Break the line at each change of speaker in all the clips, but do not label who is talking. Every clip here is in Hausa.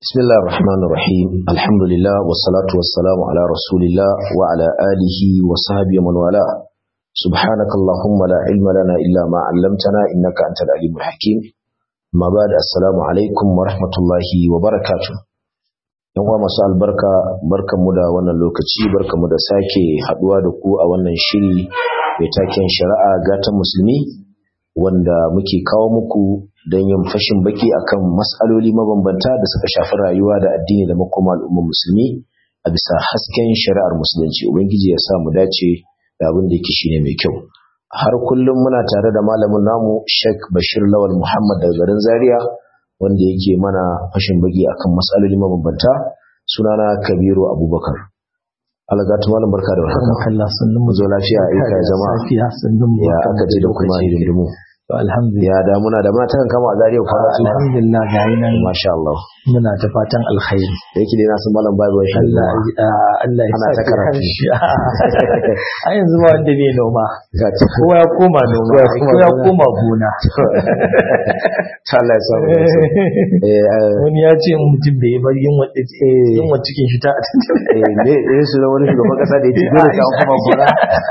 بسم الله الرحمن الرحيم الحمد لله والصلاة والسلام على رسول الله وعلى آله وصحبه ومن والاه سبحانك اللهم لا علم لنا إلا ما علمتنا إنك أنت العليم الحكيم ما بعد السلام عليكم ورحمة الله وبركاته yan uwa masu albarka barkanmu da wannan lokaci barkanmu da sake haduwa da ku a wannan shiri mai taken shari'a gatan musulmi wanda muke kawo muku don yin fashin baki akan matsaloli mabambanta da suka shafi rayuwa da addini da makoma al'ummar musulmi a bisa hasken shari'ar musulunci ubangiji ya sa mu dace da abin da yake shine mai kyau har kullum muna tare da malamin namu Sheikh Bashir Lawal Muhammad daga garin Zaria wanda yake mana fashin baki akan matsaloli mabambanta sunana Kabiru Abubakar Algatu malam barka da warhaka
Allah sannun mu
zo lafiya ayyuka ya jama'a
lafiya sannun mu
ya aka ji da kuma hidindimu
alhamdulillah
ya da muna da matan kama a Zaria kwana su
alhamdulillah ga yi nan
masha Allah
muna ta fatan alkhairi
da yake dai na san malam bai bai shi
Allah Allah ya
Ana
sa
ta karatu.
shi a yanzu ba wanda bai noma
ga ta
kowa ya koma noma
Kowa ya koma
kowa ya
gona.
koma gona
ta Allah ya samu dace. eh eh,
wani ya ce in mutum bai bar yin wadda yin wadda cikin shi ta
eh ne ne su da wani shugaban kasa da yake dole ka kuma gona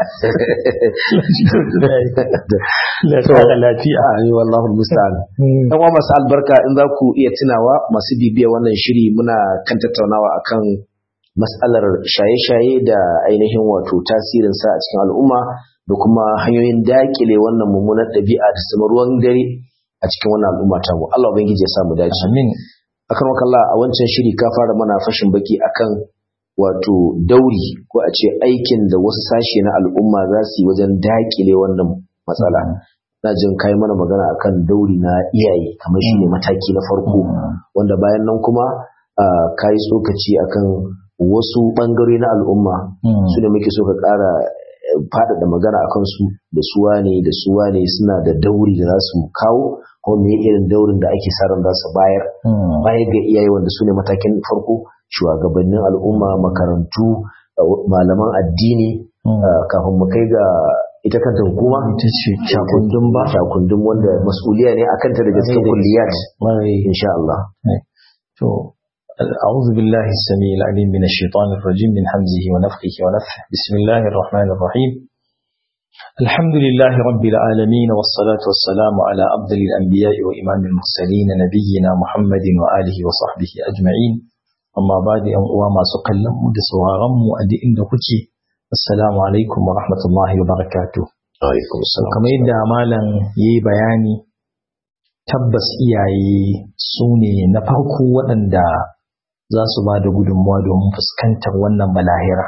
Allah ya kara lafiya
ayi wallahi musta'an
Mm.
dan uwa masu albarka in za ku iya tunawa masu bibiya wannan shiri muna kan tattaunawa akan matsalar shaye-shaye da ainihin wato tasirin sa a cikin al'umma da kuma hanyoyin dakile wannan mummunar ɗabi'a da zama ruwan dare a cikin wannan al'umma ta mu Allah ubangiji ya sa mu dace
amin
akan wakalla a wancan shiri ka fara mana fashin baki akan wato dauri ko a ce aikin da wasu sashe na al'umma za su yi wajen dakile wannan matsala na jin kai mana magana akan dauri na iyaye kamar shi ne mataki na farko wanda bayan nan kuma ka yi tsokaci akan wasu ɓangare na al'umma
Mm.
su ne muke so ka ƙara eh, faɗaɗa magana a kansu da suwa ne da suwa ne suna da dauri da za su kawo kuma me irin daurin da ake sa ran za su bayar
Mm.
baya ga iyaye wanda su ne matakin farko shugabannin al'umma makarantu eh, malaman addini
Mm.
eh, kafin mu kai ga ita kanta hukuma
ita ce shakundun ba
shakundun wanda mas'uliya ne akan ta daga cikin kulliyat
Mai
insha Allah
to أعوذ بالله السميع العليم من الشيطان الرجيم من همزه ونفخه ونفخه بسم الله الرحمن الرحيم الحمد لله رب العالمين والصلاة والسلام على أفضل الأنبياء وإمام المرسلين نبينا محمد وآله وصحبه أجمعين أما بعد أن أوما سقلم مدسوارم وأدئن دكتي السلام عليكم ورحمة الله وبركاته
alaikum assalam
kamar yadda malam ya yi bayani tabbas iyaye su ne na farko waɗanda za su ba da gudunmawa domin fuskantar wannan balahira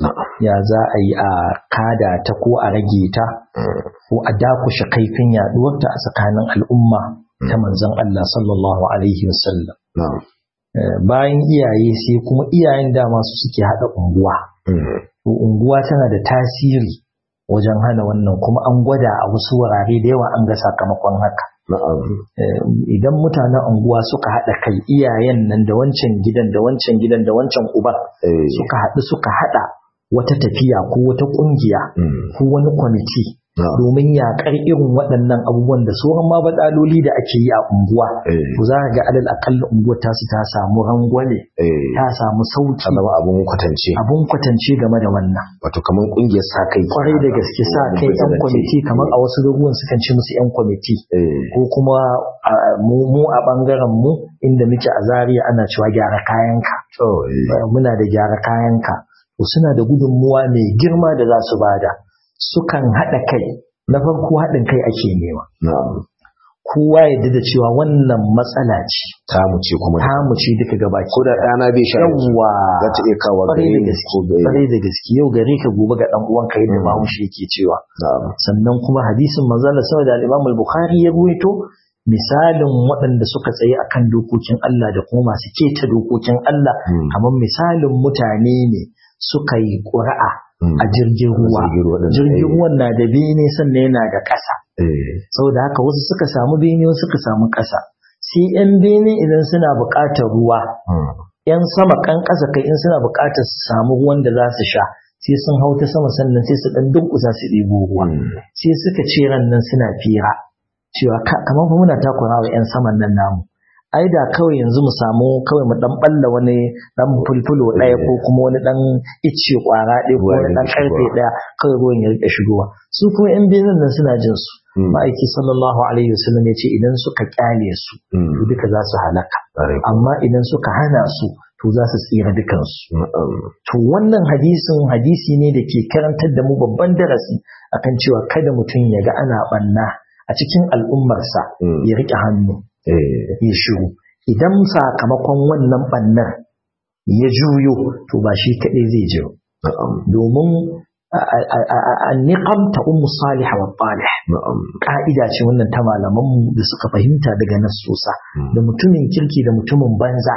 ya za a yi a kada ta ko a rage ta ko a dakushe kaifin yaduwarta a tsakanin al'umma ta manzon Allah sallallahu alaihi wasallam
na'am
Eh, bayan iyaye sai kuma iyayen dama su suke haɗa unguwa
Mm.
to unguwa tana da tasiri wajen hana wannan kuma an gwada a wasu wurare da yawa an ga sakamakon haka
na'am
Eh, idan mutanen unguwa suka haɗa kai iyayen nan da wancan gidan da wancan gidan da wancan uban
eh
suka haɗu suka haɗa wata tafiya ko wata ƙungiya
mm.
ko wani kwamiti
na'am
domin yaƙar irin waɗannan abubuwan da sauran ma baɗaloli da ake yi a unguwa
eh
to za ka ga alal aƙalla unguwar tasu ta samu rangwame
eh
ta samu sauki
ta zama abun kwatance
abun kwatance game da wannan
wato kaman kungiyar sa kai
kwarai da gaske sa kai yan kwamiti kamar a wasu garuruwan sukan ce musu yan kwamiti
eh
ko kuma a, mu mu a bangaren mu inda muke a Zaria ana cewa gyara kayanka
to eh
muna da gyara kayanka to suna da gudunmuwa mai girma da za su bada sukan haɗa kai na farko haɗin kai ake nema
na'am
kowa yadda da cewa wannan matsala ce
ta mu ce kuma
ta mu ce duka gabaki
ko da ɗana bai sha
yawwa
za ta iya kawo
kwarai
gare
da
ni
gaske
ko ga
kwarai da gaske yau gare ka gobe ga dan uwanka yadda
Mm.
bahaushe yake cewa
na'am
sannan kuma hadisin manzon Allah sama da al-Imam al-Bukhari ya ruwaito misalin waɗanda suka tsaye akan dokokin Allah da kuma masu keta dokokin Allah
Mm.
kamar misalin mutane ne suka yi ƙuri'a
Mm.
a jirgin ruwa
Jirgin ruwa ɗin,
jirgin
eh.
ruwan na da bene sannan yana da ƙasa
eh
saboda haka wasu suka samu bene wasu suka samu ƙasa sai 'yan bene idan suna buƙatar ruwa
mm.
'yan sama kan ƙasa kai in suna buƙatar su samu ruwan da za su sha sai sun hau ta sama sannan sai su ɗan dunkusa su ɗebo ruwa
Mm.
sai suka ce ran nan suna fira cewa ka- kamar fa muna takura wa 'yan saman nan namu ai da kawai yanzu mu samu kawai mu dan balla wani dan fulfulo ɗaya ko kuma wani dan icce kwara ɗaya ko wani dan karfe ɗaya kawai ruwan ya rika shigowa su kuma yan bezan nan suna jin su ma'aiki sallallahu alaihi wasallam ya ce idan suka kyale su to duka za su halaka amma idan suka hana su to za su tsira dukansu to wannan hadisin hadisi ne da ke karantar da mu babban darasi akan cewa kada mutum ya ga ana banna a cikin al'ummarsa ya riƙe hannu ya shiru idan sakamakon wannan bannar ya juyo to ba shi kaɗai zai jiro domin niqam ta ummu salih wa talih ka'ida ce wannan ta malaman mu da suka fahimta daga nasosa da mutumin kirki da mutumin banza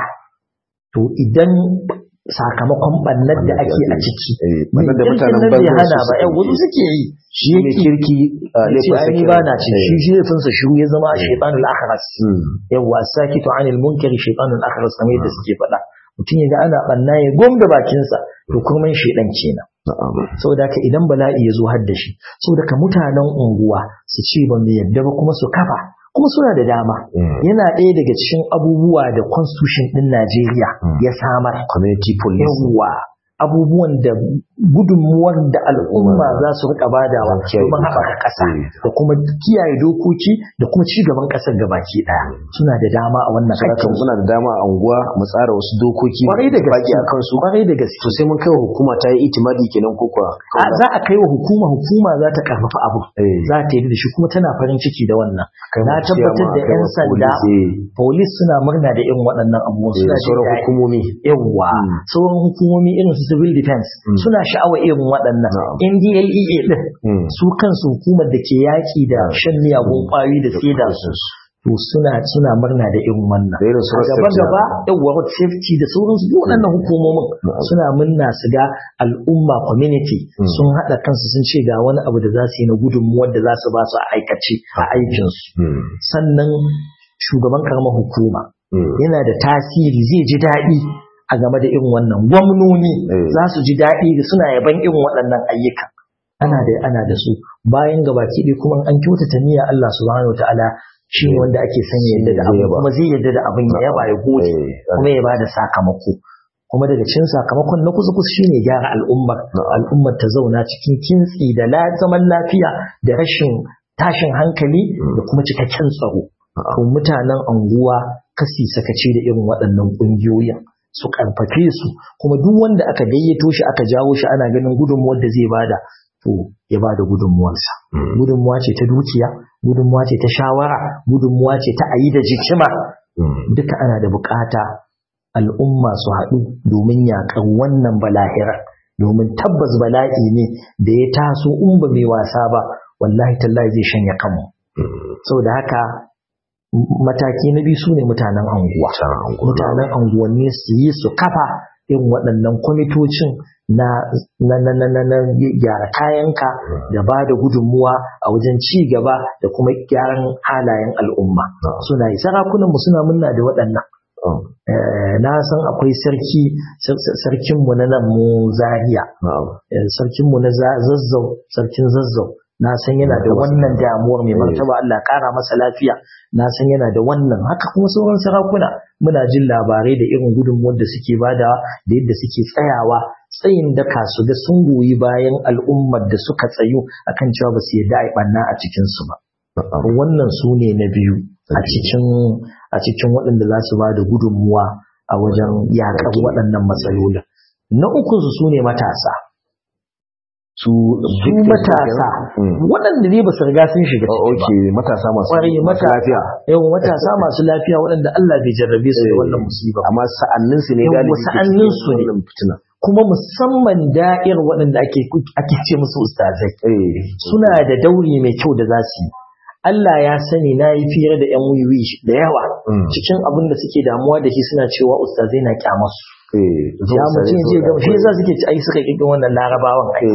to idan sakamakon bannar da ake a ciki
bannar da mutanen
nan bai
banza
hana ba yan wasu suke yi
shi ne kirki
ce ai ba na ce shi shi sa shiru ya zama shaytanul akhras yawa sakitu anil munkari shaytanul akhras kamar yadda suke faɗa mutum ya ga ana banna ya gomda bakinsa to kuma shaydan kenan saboda haka idan bala'i ya zo har da shi saboda ka mutanen unguwa su ce ba mu yadda ba kuma su kafa kuma suna da dama yana ɗaya daga cikin abubuwa da constitution ɗin Najeriya ya samar
community police
yawwa abubuwan da gudunmuwar da al'umma za su rika badawa domin haɓaka ƙasa da kuma kiyaye dokoki da kuma ci gaban ƙasar gabaki ɗaya suna da dama a wannan
Saka
hakkin
muna da dama a unguwa mu tsara wasu dokoki
kwarai da
baki
gaske
a kansu
kwarai da gaske
to sai mun kai wa hukuma ta yi itimadi kenan ko kuwa
a za a kai wa hukuma hukuma za ta karfafa abu
Eh.
za ta yi da shi kuma tana farin ciki da wannan
Kai
na
wa
tabbatar
ciyama,
da
kai
'yan
wa
sanda
police, eh.
polis suna murna da irin waɗannan abubuwan
Eh,
suna
da
jin
sauran
daɗi.
hukumomi
yawwa
Mm.
sauran hukumomi irin su civil defense
Mm.
suna sha'awa irin waɗannan
Na'am.
ndlea din
Mm.
su kansu hukumar da ke yaƙi da shan miyagun ƙwayoyi da saida su to suna suna murna da irin wannan
Da irin su
a
road
gaba
safety
gaba yawwa road safety da sauransu duk waɗannan hukumomin
Na'am.
suna murna su ga al'umma community
Mm.
sun haɗa kansu sun ce ga wani abu da za su yi na gudunmuwar da za su ba su a aikace a aikinsu
Mm.
sannan shugaban karamar hukuma
Mm.
yana da tasiri zai ji daɗi a game da irin wannan gwamnoni
Eh.
za su ji daɗi da suna yaban irin waɗannan ayyuka ana da ana da su bayan gabaki ɗaya kuma an kyautata niyya Allah subhanahu wataala shi ne wanda ake sanya yadda da
Zai
abin
yaba.
kuma zai yadda da abin ya yaba ya gode
Eh,
kuma ya bada sakamako kuma daga cikin sakamakon na kusa kusa shine gyara al'ummar
Na'am.
al'ummar ta zauna cikin kintsi da la zaman lafiya da rashin tashin hankali da kuma cikakken tsaro to mutanen anguwa kasi sakaci da irin waɗannan ƙungiyoyin su karfafe su kuma duk wanda aka gayyato shi aka jawo shi ana ganin gudunmuwar da zai bada to ya bada gudunmuwarsa
Mm.
gudunmuwa ce ta dukiya gudunmuwa ce ta shawara gudunmuwa ce ta ayi da jikima
Mm.
duka ana da bukata al'umma su haɗu domin yaƙar wannan bala'ira domin tabbas bala'i ne da ya taso in ba mai wasa ba wallahi tallahi zai shanya kanmu
Mm.
saboda haka m- mataki na biyu su ne mutanen anguwa
Mutanen anguwa.
mutanen anguwanni su yi su kafa irin waɗannan kwamitocin na na na na na na gyara kayanka da ba da gudunmuwa a wajen ci gaba da kuma gyaran halayen al'umma
Na'am.
suna yi sarakunanmu suna munna da waɗannan
Mm.
Eh, na san akwai sarki sar- sar- sarkinmu na nan mu zaria
Na'am.
Eh, sarkinmu na za- zazzau sarkin zazzau na san yana da wannan damuwar mai martaba Allah kara masa lafiya na san yana da wannan haka kuma sauran sarakuna muna jin labarai da irin gudunmuwar da suke badawa da yadda suke tsayawa tsayin daka su ga sun goyi bayan al'ummar da suka tsayu akan cewa ba su yarda a yi ɓanna a cikinsu ba
Na'am.
wannan su ne na biyu a cikin a cikin waɗanda za su ba da gudunmuwa a wajen yaƙar waɗannan matsalolin na uku su ne matasa
Su
su matasa
Mm.
waɗanda ne ba su riga sun shiga
Oh,
ciki ba
okay, matasa masu
Kwarai,
masu
matasa.
lafiya.
yawan matasa masu lafiya waɗanda Allah bai jarrabe su da
Eh,
wannan musiba ba.
Amma sa'annin su ne
Yawwa,
galibi ke
sa'annin
cikin
su ne.
wannan fitina.
kuma musamman da'ir waɗanda ake ake ce musu ustazai
Eh.
suna da dauri mai kyau da za su yi Allah ya sani na yi fira da 'yan wiwi da yawa
Mm.
cikin abin da suke damuwa da shi suna cewa ustazai na kyamarsu
Eh.
ya mutum je gaba shi yasa suke ci ai suka kirkin wannan larabawan ai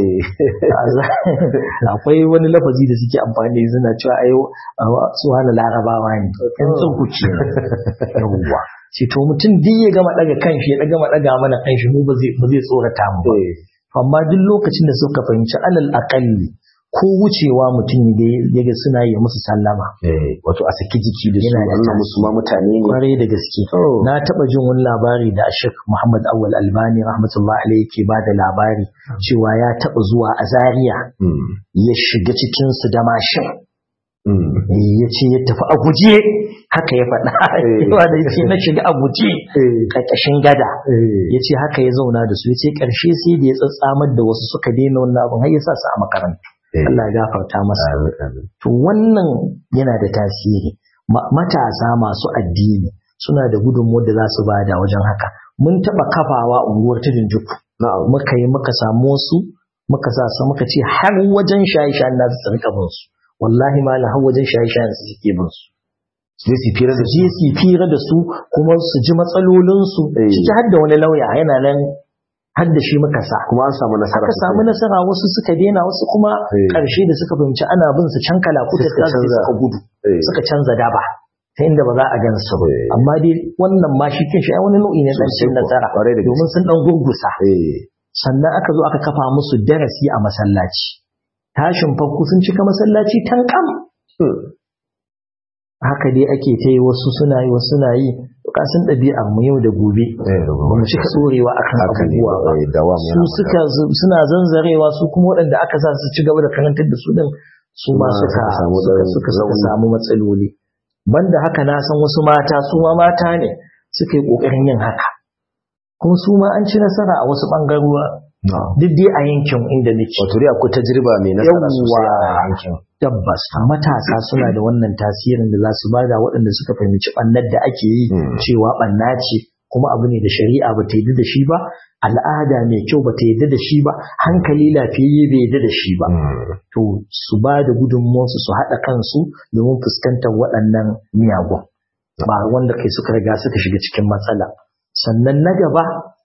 Eh.
akwai wani lafazi da suke amfani da shi suna cewa ai su hana larabawa ne yan tsunku ce yawwa ce to mutum duk ya gama daga kanshi ya gama daga mana kanshi mu ba zai ba zai tsorata mu ba
Eh.
amma duk lokacin da suka fahimci alal aqalli ko wucewa mutum ya ga suna yi musu sallama
wato a saki jiki da su
Yana da
Allah
tasiri.
musu ma mutane ne
kwarai da gaske
Oh.
na taba jin wani labari da Sheikh Muhammad Awwal Albani rahmatullahi alaihi ke ba da labari cewa ya taba zuwa a Zaria
Mm,
ya shiga cikin su da mashin
mm.
ya ce ya tafi a guje haka ya faɗa
Eh.
yawa da ya ce na shiga a guje
Eh,
ƙarƙashin gada
eh.
ya ce haka ya zauna da su ya ce ƙarshe sai da ya tsatsamar da wasu suka daina wannan abin har ya sa su a makaranta
Eh.
Allah ya gafarta masa
Amin, amin.
to wannan yana da tasiri Ma- matasa masu addini suna da gudunmuwar da za su bada wajen haka mun taɓa kafawa unguwar tudun juku
Na'am.
muka yi muka samu wasu muka sa su muka ce har wajen shaye-shayen nasu su rika bin su wallahi ma har wajen shaye-shayen su suke bin su
Sai su fira da
su je su fira da su kuma su ji matsalolinsu
Eh.
ciki har da wani lauya yana nan har da shi muka sa
kuma an samu nasara
aka samu
sosai.
nasara wasu suka daina wasu kuma
Eh.
ƙarshe da suka fahimci ana bin su can kalakuta
Suka
sai
canza.
suka gudu
Eh.
suka canza daba ta inda ba za a gan su ba
Eh.
amma dai wannan ma shi kin shi ai wani nau'i ne dan
Sosai
cin
kuwa.
nasara
Kwarai da gaske.
domin sun dan gurgusa
Eh,
sannan aka zo aka kafa musu darasi a masallaci tashin farko sun cika masallaci tankam
hmm.
haka dai ake ta yi wasu suna yi wasu suna yi to ka san ɗabi'ar mu yau da gobe
Eh, da
ba mu cika tsorewa akan
haka ne
abubuwa ba
eh, dawam
su
yana
suka suna zanzarewa su kuma waɗanda aka sa su ci gaba da karantar da su din su ma
Su ma
suka
suka samu
suka
ɗan
suka suka
rauni.
samu matsaloli banda haka na san wasu mata su ma mata ne suka yi ƙoƙarin yin haka kuma su ma an ci nasara a wasu ɓangaruwa
Na'am.
duk dai a yankin inda nake
wato dai akwai tajriba mai nasara sosai a yankin
tabbas matasa suna da wannan tasirin da za su bada waɗanda suka fahimci ɓannar da ake yi
Mm.
cewa ɓanna ce kuma abu ne da shari'a ba ta yi da shi ba al'ada mai kyau ba ta yi da shi ba hankali lafiyayye bai yi da shi ba
Mm.
to su ba da gudunmuwarsu su haɗa kansu domin fuskantar waɗannan miyagun ba wanda kai suka riga suka shiga cikin matsala sannan na gaba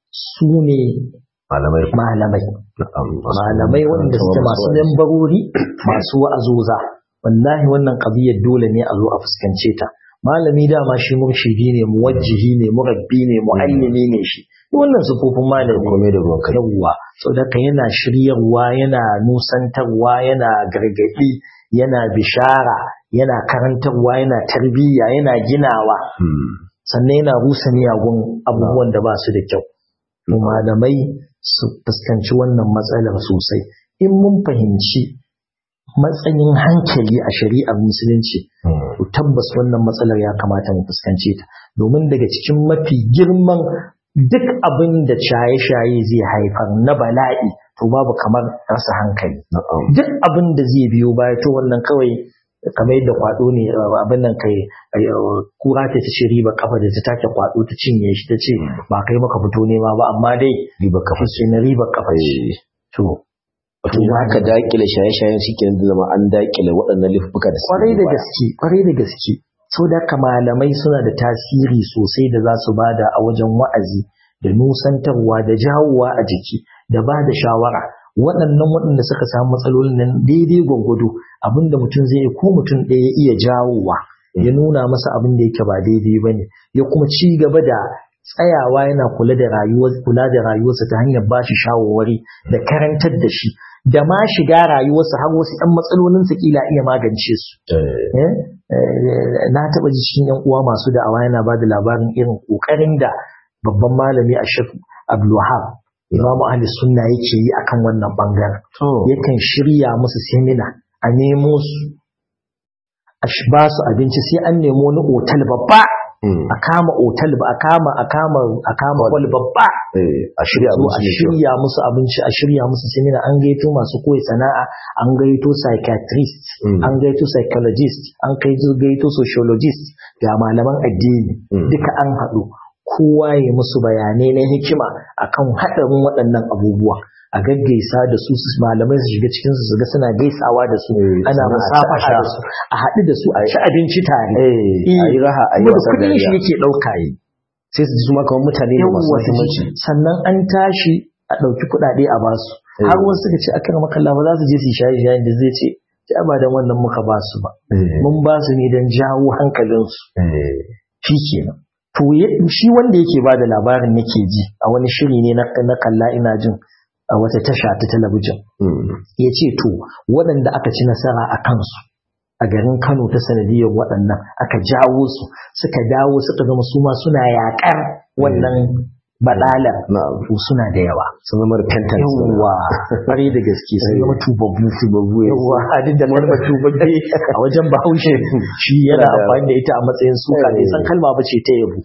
su ne
malamai
malamai
na'am, masu
malamai wanda suke
karantarwa
masu
wa'azi.
membarori masu wa'azoza wallahi wannan qadiyar dole ne a zo a fuskance ta malami dama shi murshidi ne muwajjihi ne murabbi ne muallimi ne shi Duk wannan sufofin malami
komai da ruwan kai
yawwa saboda yana shiryarwa yana nusantarwa yana gargadi yana bishara yana karantarwa yana tarbiyya yana ginawa
Hmm.
sannan yana rusa miyagun abubuwan da ba su da kyau to malamai su fuskanci wannan matsalar sosai in mun fahimci matsayin hankali a shari'ar musulunci
Hmm.
to tabbas wannan matsalar ya kamata mu fuskance ta domin daga cikin mafi girman duk abin da shaye-shaye zai haifar na bala'i to babu kamar rasa hankali
Na'am.
duk abin da zai biyo baya to wannan kawai kamar yadda kwado ne uh, abin nan kai uh, kura ta ci riba kafa da ta take kwado ta cinye shi ta ce ba kai maka fito nema ba amma dai
Riba kafa
ce na riba kafa ce
Eh.
to
Wato idan aka dakile shaye-shayen shi ke zama an dakile waɗannan laifuka da suke
kwarai da
baya.
gaske kwarai da gaske sau da haka malamai suna da tasiri sosai da za su bada a wajen wa'azi da nusantarwa da jawowa a jiki da ba da shawara waɗannan waɗanda suka samu matsalolin nan daidai gwangwado abinda mutum zai yi ko mutum ɗaya ya iya jawowa ya nuna masa abin da yake ba daidai ba ne ya kuma ci gaba da tsayawa yana kula da rayuwar kula da rayuwarsa ta hanyar ba shi shawarwari da karantar da shi da ma shiga rayuwarsa har wasu ɗan matsalolinsa kila iya magance su
Eh,
Eh, eh, na taɓa ji cikin yan uwa masu da'awa yana ba da labarin irin ƙoƙarin da babban malami a shek abdulwahab imamu ahli sunna yake yi akan wannan bangaren
To.
yakan shirya musu semina a nemo su a sh- ba su abinci sai an nemo wani otal babba
Hmm.
a kama otal ba a kama a kama a kama hall babba
Eh, a shirya
zo a
abinci mai kyau.
shirya musu abinci a shirya musu semina an gaito masu koyi sana'a an gaito psychiatrist
Mm.
an gaito psychologist an kai gaito sociologist ga malaman addini
Mm.
duka an haɗu kowa ya musu bayanai na hikima akan haɗarin waɗannan abubuwa a gaggaisa da su su malamai su shiga cikin su su ga suna gaisawa da su
Eh,
ana
sannan a ci a
musafaha
sha.
da su a haɗu da su a ci abinci tare
Eh, a yi raha a yi
kuma da
wasan
kuɗin shi
dariya.
yake ɗauka yi
Sai su ji su ma kamar mutane ne masu
yawwa
muhimmanci.
sannan an tashi a ɗauki kuɗaɗe a basu
Eh.
har wasu suka ce akan makalla ba za su je su yi shaye shayen da zai ce ta ba da wannan muka ba su ba
Eh,
mun ba su ne don jawo hankalinsu
eh,
shi kenan to ya- shi wanda yake ba da labarin nake ji a wani shiri ne na na kalla ina jin a wata tasha ta talabijin ya ce to waɗanda aka ci nasara a kansu a garin Kano ta sanadiyar waɗannan aka jawo su suka dawo suka zama su ma suna yaƙar wannan baɗalar to suna da yawa
sun zama repentant
yawa ƙwarai da gaske sun zama tubabbu
tubabbu
yawa hadin da kalmar tubabbe a wajen bahaushe shi yana amfani da ita a matsayin suka ne san kalma ba ce ta yabo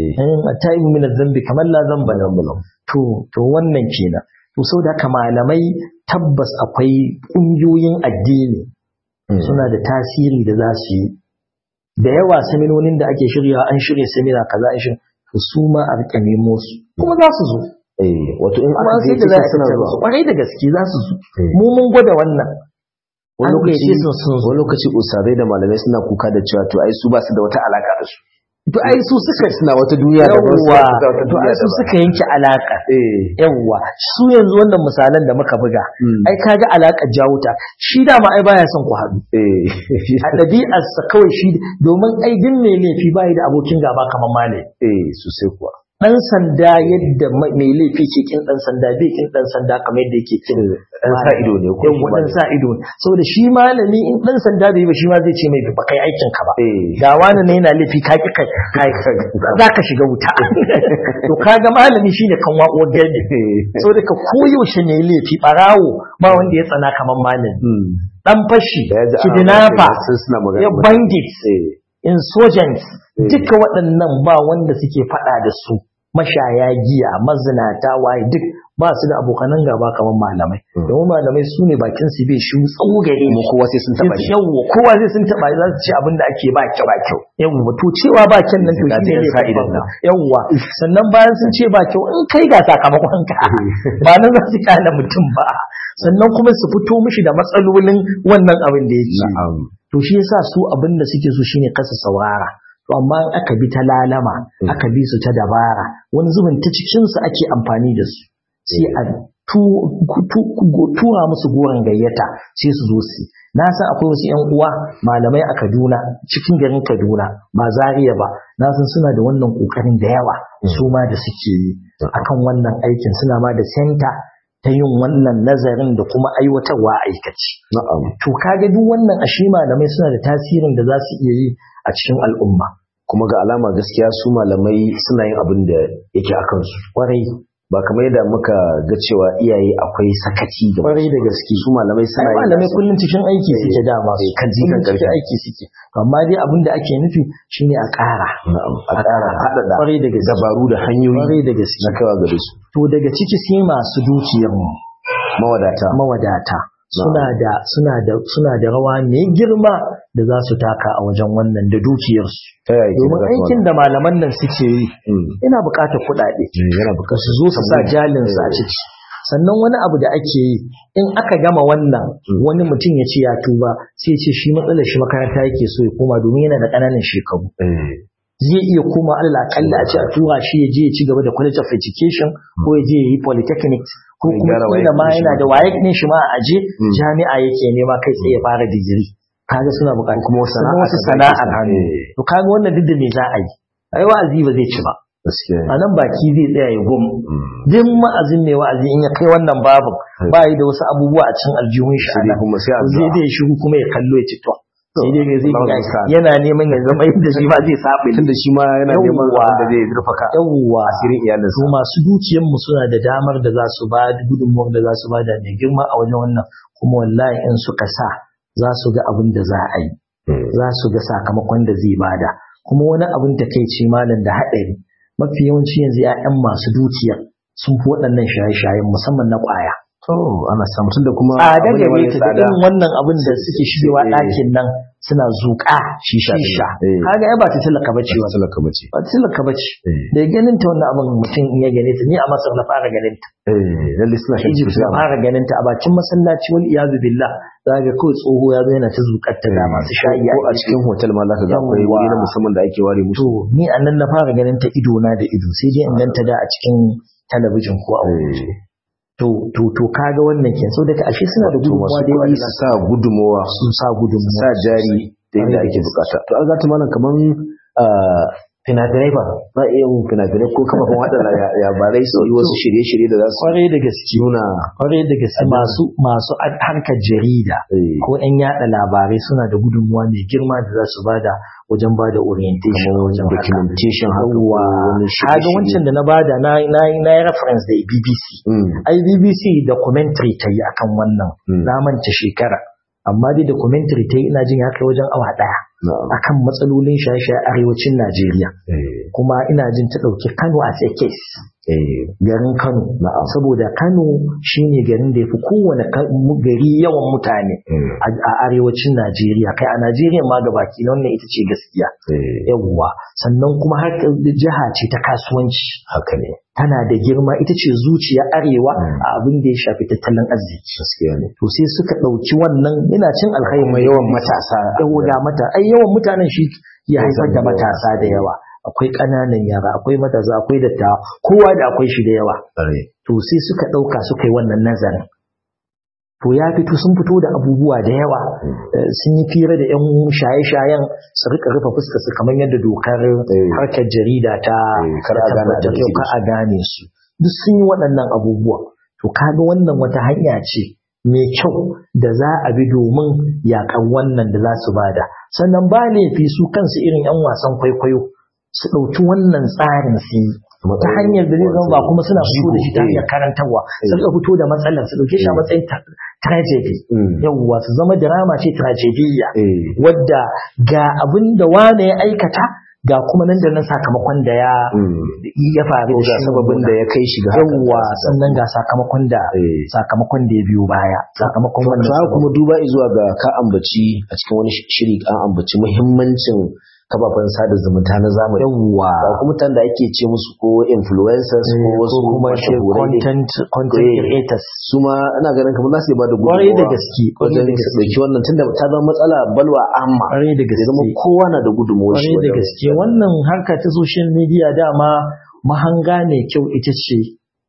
ta yi min zambi kamar la zamba nan to to wannan kenan to saboda haka malamai tabbas akwai ƙungiyoyin addini suna da tasiri da za su yi da yawa saminonin da ake shirya an shirya samina kaza an shirya to su ma a rika nemo su kuma za su zo
wato in
kuma
aka
sai
je
da za
cikin
a
suna
suna
zuwa
kwarai da gaske za su zo
Eh.
mu mun gwada wannan
wani
an
lokaci
gayyace su sun zo
wani lokaci ustazai da malamai suna kuka da cewa to ai su ba su da wata alaka da su
to ai su suka
suna wata duniya da ba su
yawwa
da wata
to
duniya
ai su
da ba
suka yanke alaka
eh
yawwa su yanzu wannan misalan da muka buga
Mm.
ai kaga alakar jawuta shi dama ai baya son ku haɗu
eh
a ɗabi'arsa kawai shi domin ai din mai laifi bai da abokin gaba kamar malami
eh sosai kuwa
ɗan sanda yadda ma- mai laifi ke kin ɗan sanda bai kin ɗan sanda kamar yadda yake kin
ɗan sa ido ne ko
yan
shi
wadan
malami?
sa ido saboda shi malami in ɗan sanda bai yi ba shi ma zai ce mai ba kai aikin ka ba
eh
ga wani ne yana laifi ka ki kai kai za ka shiga wuta to kaga malami shine kan waƙo gani saboda ka koyaushe ne laifi barawo ba wanda ya tsana kamar malami
Hmm.
dan fashi
da ya ji ana
kidnapper
magana, sai suna magana
ya bandits
eh
insurgents
Eh.
duka waɗannan ba wanda suke faɗa da su mashaya giya mazinata waye duk ba su da abokanan gaba kamar malamai
Mm.
domin malamai su ne bakin su bai shi tsogare
kuma kowa sai sun taba shi
yawwa kowa zai sun taba za su ce abin da ake ba kyau ba kyau yawwa to cewa ba kyan nan to
Ga
shi ne
cikin
zai
fa'idan
faɗa.
nan.
yawwa sannan bayan sun ce ba kyau in kai ga sakamakon ka ba nan za su kyale mutum ba sannan kuma su fito mishi da matsalolin wannan abin da yake
na'am
to shi yasa su abin da suke so shine kasa saurara to amma in aka bi ta lalama
Mm.
aka bi su ta dabara wani zubin ta cikin su ake amfani da su sai a tu- ku- tu- ku- tura musu goron gayyata sai su zo su na san akwai wasu yan uwa malamai a Kaduna cikin garin Kaduna ba Zaria ba na san suna da wannan kokarin da yawa
Mm.
su ma da suke yi
Mm.
akan wannan aikin suna ma da center ta yin wannan nazarin da kuma aiwatarwa a aikace
na'am
to kaga duk wannan ashe malamai suna da tasirin da za su iya yi a cikin al'umma
kuma ga alama gaskiya su malamai suna yin abin da yake a kansu
kwarai
ba kamar yadda muka ga cewa iyaye akwai sakaci ga
kwarai da gaske
su malamai suna
sai
yin
malamai
nasu.
kullum cikin aiki suke dama su
eh, kan jikan
kullum cikin
ƙarfi.
aiki suke to amma dai abin da ake nufi shine a ƙara
na'am a ƙara haɗaɗa
kwarai da gaske
dabaru da hanyoyi
kwarai da gaske
na kaiwa gare su
to daga ciki sai masu dukiyar mu
mawadata
mawadata suna da suna da suna da rawa mai girma da za su taka a wajen wannan da dukiyarsu
ta yaya ke
domin
da
aikin da malaman nan suke yi
Mm.
yana buƙatar kuɗaɗe
yana bukatar
su zo su sa jalinsu a ciki sannan wani abu da ake yi in aka gama wannan wani mutum ya ce ya tuba sai ya ce shi matsalar shi makaranta yake so ya koma domin yana da ƙananan shekaru
eh
zai iya koma Allah akalla a ce a tura shi ya je ya ci gaba da college of education ko ya je ya yi polytechnic ko
Ya
kuma
gyara
kila ma
wayekin shi
yana
ma.
da waye ɗin shi ma a aje
Mm.
jami'a yake nema kai tsaye ya fara digiri kaga suna buƙatar
kuma wasu
sannan
sana'a
wasu
ta baki
sana'ar hannu
eh,
to kaga wannan duk da me za a yi ai wa'azi ba zai ci ba
gaskiya
a nan baki zai tsaya ya gum
Mm.
duk ma'azin mai wa'azi in ya kai wannan babin ba yi da wasu abubuwa a cikin aljihun shi a
sai dai
nan
kuma sai a
zai
zuwa
dai shiru kuma ya kallo ya ci to sai dai zai
Allah
ga
ya sa.
yana neman ya zama yadda shi ba zai sabe
tunda shi ma yana neman
Yawwa.
abin da zai zurfaka
yawwa
asirin iyalinsa
to masu dukiyar mu suna da damar da za su ba da gudunmuwar da za su ba da mai girma a wajen wannan kuma wallahi in suka sa za su ga abin da za a yi
Mm.
za su ga sakamakon da zai bada kuma wani abin da kai ce malam da haɗari mafi yawanci yanzu 'ya'yan masu dukiya sun fi waɗannan shaye-shayen musamman na ƙwaya
to ana samu tunda kuma
tsada
abu ne
gare
mai
ta da
tsada.
irin wannan abin da suke shigewa
Eh.
ɗakin nan suna zuƙa
Shisha ɗin
shisha
nan. Eh.
kaga ai ba ta talaka bace
Ba
wa
su talaka bace
ba ta talaka bace
eh
da ganin ta wannan abin mutum in ya gane ta ni a masar na fara ganin ta
eh lalle suna shan
Egypt na
sosai
fara ganin ta a bakin masallaci wal iyadu billah za ga kawai tsoho ya zo yana ta zuƙar ta da masu shayi
ko a cikin hotel ma zaka ga akwai
Yawwa.
wuri na musamman da ake ware musu
to ni a nan na fara ganin ta ido na da ido sai dai in ganta da a cikin talabijin ko a waje
eh
to to to kaga wannan ken so daga ashe suna da
to
gudunmuwa
masu
da yawa
kuɗi su sa gudunmawa
sun sa gudunmuwa
sa jari da yadda ake bukata to an zata malam kaman ah, fina-finai ba za a iya yin fina-finai ko kafafen waɗa labarai su yi wasu shirye-shirye da za su
kwarai da gaske
nuna
kwarai da gaske masu masu harkar jarida
eh,
ko 'yan yada labarai suna da gudunmuwa mai girma da za su bada wajen bada orientation
kamar
wajen haka.
documentation haka ko
Yawwa.
wani
Kaga wancan da na bada na na na yi reference da BBC.
Mm,
Ai BBC documentary ta yi akan wannan
Mm.
na manta shekara. Amma dai documentary ta yi ina jin ya kai wajen awa ɗaya
na'am,
akan matsalolin shaye-shaye a arewacin Najeriya.
eh,
Kuma ina jin ta ɗauki Kano a a case.
eh,
garin Kano.
Na'am.
Saboda Kano shine garin da ya fi kowane ka- mu- gari yawan mutane
eh,
a a arewacin Najeriya. Kai a Najeriya ma gabaki na wannan ita ce gaskiya.
eh,
Yawwa. Sannan kuma har jiha ce ta kasuwanci.
haka ne
Tana da girma ita ce zuciya arewa
Mm.
a abin da ya shafi tattalin arziki.
gaskiya ne
To sai suka ɗauki wannan yana cin alkhairi
kuma yawan matasa
yawa ga mata ai yawan mutanen shi ya haifar da
zama da
matasa
yawa.
da yawa akwai ƙananan yara akwai matasa akwai dattawa kowa da akwai shi da yawa
Ƙwarai.
to sai suka ɗauka suka yi wannan nazarin to ya fito sun fito da abubuwa da yawa Eh, sun yi fira da 'yan shaye-shayen su rika rufe fuska su kamar yadda dokar
Eh.
harkar jarida ta
Eh, kar a gane
tabbatar,
adalci
yau
da
kar a gane su duk sun yi waɗannan abubuwa to kaga wannan wata hanya ce mai kyau da za a bi domin yakan wannan da za su bada sannan ba laifi su kansu irin 'yan wasan kwaikwayo su ɗauki wannan tsarin su yi ta hanyar da zai zama ba kuma suna fito da shi ta hanyar karantarwa su rika fito da matsalar su ɗauke shi a matsayin ta- tragedy
Mm.
yawwa su zama drama ce tragediya
eh,
wadda ga abin da wane ya aikata ga kuma nan da nan sakamakon da ya
mm.
ya faru
ko
da
ga
shi
sababin da ya kai shi ga hakan.
yawwa sannan ga sakamakon da
Eh.
sakamakon da ya biyo baya sakamakon
To
wannan
haka
sababin.
kuma duba zuwa ga ka ambaci a cikin wani shiri an ambaci muhimmancin kafafen sada zumunta na zamani
yawwa
ba kuma mutanen da ake ce musu ko influencers ko
ko
wasu
kuma shi
mashahurai ne.
content content
Eh.
creators
su ma ina ganin kamar za su iya bada
kwarai da
gudunmawa
gaske kwarai
wajen
da
su
gaske
ɗauki wannan tunda ta zama matsala balwa amma
kwarai da
ya zama
gaske
kowa na da gudunmawar shi
kwarai da
wajen-
gaske wannan harka ta social media dama mahanga ne kyau ita ce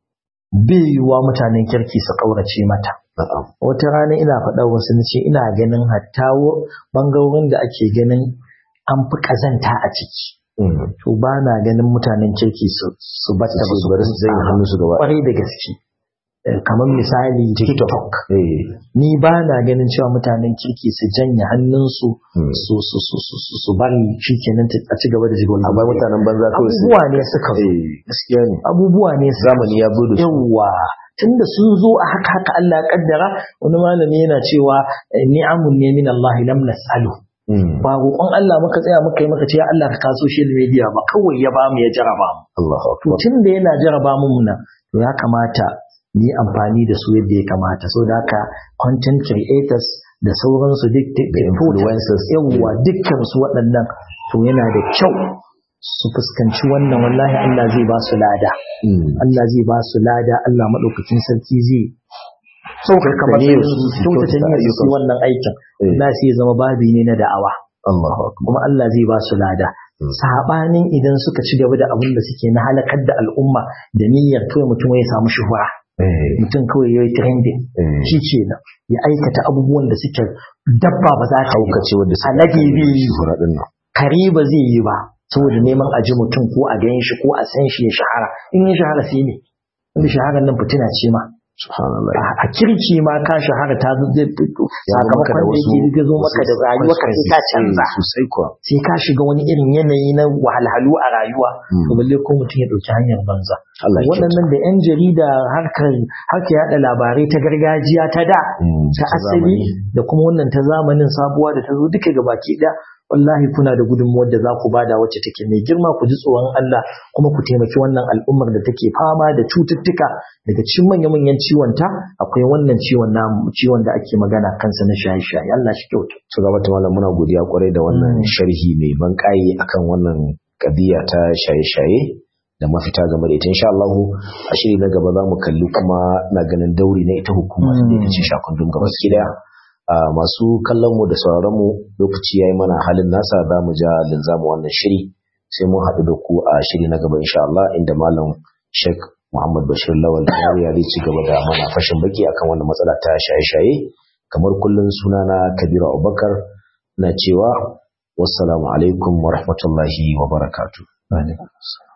bai yiwuwa mutanen kirki su ƙaurace mata
Na'am.
wata rana ina faɗa wasu na ce ina ganin hatta wo- ɓangarorin da ake ganin an fi ƙazanta a ciki
Mm.
to ba na ganin mutanen kirki su su batta ba su
bari su zai hannu su gaba
kwarai da gaske Eh, kamar misali tiktok
eh
ni ba na ganin cewa mutanen kirki su janye hannunsu
Mm.
su su su su su su bari shi kenan ta- a ci gaba da jigon
amma mutanen banza kawai su
abubuwa ne suka zo
eh gaskiya ne
abubuwa ne suka
zamani ya bude su
yawa tunda sun zo a haka haka Allah ya kaddara wani malami yana cewa eh, ni'amun ne min Allah lam nas'alu
Mm.
ba roƙon Allah muka tsaya muka yi muka ce ya Allah ka kaso social media ba kawai ya ba mu ya jaraba mu
Allahu
to
akbar
tunda yana jaraba mu muna to ya kamata mu yi amfani da su yadda ya kamata saboda haka content creators da sauransu duk duk-
Da influencers.
yawwa dukkan su waɗannan to yana da kyau su fuskanci wannan wallahi Allah zai ba su lada
Mm.
Allah zai ba su lada Allah maɗaukakin sarki zai sauƙaƙa
Kyautata
matsayin
niyyar
su
su,
su kyautata
kyautata
niyyar su su yi
ayyukansu.
wannan aikin
Eh.
na sai zama babi ne na da'awa
Allahu akbar
kuma Allah zai ba su lada
Mm.
sabanin idan suka ci gaba da abin da suke na halakar da al'umma da niyyar kawai mutum ya samu shuhura
eh
mutum kawai ya yi trending
eh
shi kenan ya aikata abubuwan da suke dabba ba za ta yi ba.
haukace wanda suka
alade bai yi
shuhura din nan
kare ba zai yi ba saboda neman aji mutum ko a gan shi ko a san shi ya shahara in ya shahara sai ne inda shaharar nan fitina ce ma
subhanallah
a a kirki ma ka shahara ta zo zai fito
Ya zo maka da
sakamakon da
wasu-
yake zo maka da
wasu
rayuwa ka sai ka
consequences.
canza
Eh, sosai kuwa
sai ka shiga wani irin yanayi na wahalhalu a rayuwa
Mm.
to balle ko mutum ya dauki hanyar banza
Allah ya kyauta.
waɗannan da yan jarida harkar harkar yada labarai ta gargajiya ta da
Mm,
ta
ta
asali
zamani.
da kuma wannan ta zamanin sabuwa da ta zo duka gabaki ɗaya wallahi kuna da gudunmuwar da za ku bada wacce take mai girma ku ji tsoron Allah kuma ku taimaki wannan al'ummar da take fama da cututtuka daga cikin manya-manyan ciwon ta akwai wannan ciwon namu ciwon da ake magana kansa na shaye-shaye Allah shi kyauta
su gaba ta malam muna godiya kwarai da wannan
Mm.
sharhi mai ban kayi akan wannan kadiya ta shaye-shaye da mafita game da ita insha Allah a shiri na gaba za mu kalli kuma na ganin dauri na ita hukuma da
Mm.
ita ce shakundun gaba ki daya a masu kallon mu da sauraron mu lokaci yayi mana halin nasa za mu ja linzamu wannan shiri sai mun haɗu da ku a shiri na gaba insha Allah inda malam Sheikh Muhammad Bashir Lawal ya zai ci gaba da mana fashin baki akan wannan matsala ta shaye-shaye kamar kullum sunana Kabiru Abubakar na cewa wassalamu alaikum wa rahmatullahi wa barakatuh
Alaikum assalam.